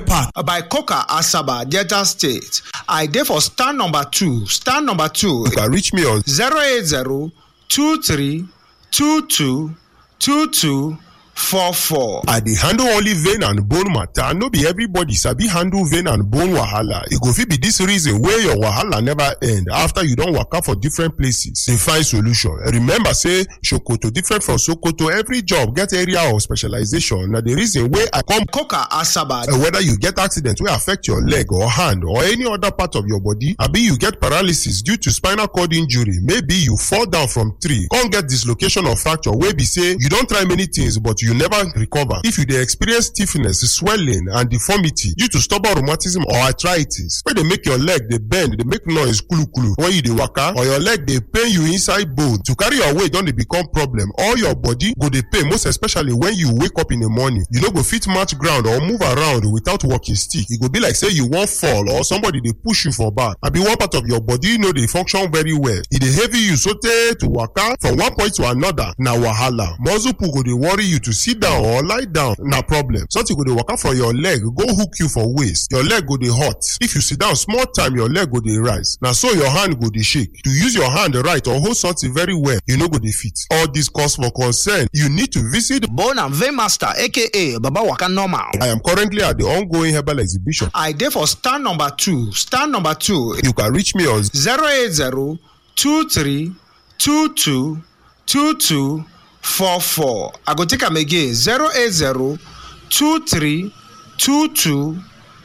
Park. by coca asaba delta state i dey for stand number two stand number two You can reach me on 080 23 22 22 44. I dey handle only vein and bone matter. No be everybody sabi handle vein and bone wahala. E go fit be this reason wey your wahala never end after you don waka for different places dey find solution. Remember say Sokoto different from Sokoto. Every job get area of specialization. Na the reason wey I come coca asaba Uh, whether you get accident wey affect your leg or hand or any other part of your body abi you get paralysis due to spinal cord injury maybe you fall down from tree come get dislocation or fracture wey be say you don try many things but you never recover if you dey experience stiffness swelling and deformity due to stubborn rheumatism or arthritis wey dey make your leg dey bend dey make noise kulukulu when you dey waka or your leg dey pain you inside bone to carry your weight don dey become problem all your body go dey pain most especially when you wake up in the morning you no go fit match ground or move around without walking stick e go be like say you wan fall or somebody dey push you for back abi one part of your body no dey function very well e dey heavy you sotey to waka from one point to another na wahala muscle pull go dey worry you to sit down or lie down na problem something go dey waka from your leg go hook you for waist your leg go dey hot if you sit down small time your leg go dey rise na so your hand go dey shake to use your hand right or hold something very well you no go dey fit all this cause for concern you need to visit bone and vein master aka baba waka normal. I am currently at the ongoing herbal exhibition. I dey for stand number two stand number two You can reach me on 080 23 22 22 44. I go take am again 080 23 22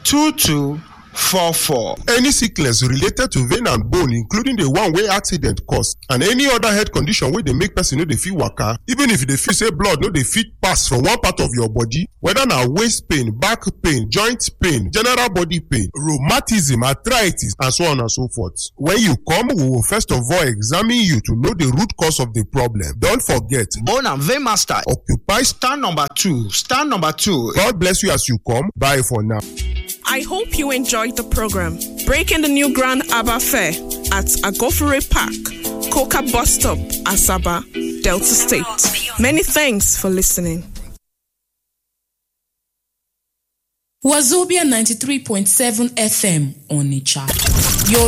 22 44. any sickness related to vein and bone including the one wey accident cause and any other health condition wey dey make person no dey fit waka even if you dey feel say blood no dey fit pass from one part of your body whether na waist pain back pain joint pain general body pain rheumatism arthritis and so on and so forth when you come we will first of all examine you to know the root cause of the problem don't forget Bone and vein master occupy stand number two stand number two god bless you as you come bye for now. I hope you enjoyed the program. Breaking the new Grand Abba Fair at Agofere Park, Coca Bus Stop, Asaba, Delta State. Many thanks for listening. Wazobia 93.7 FM Onitsha. Your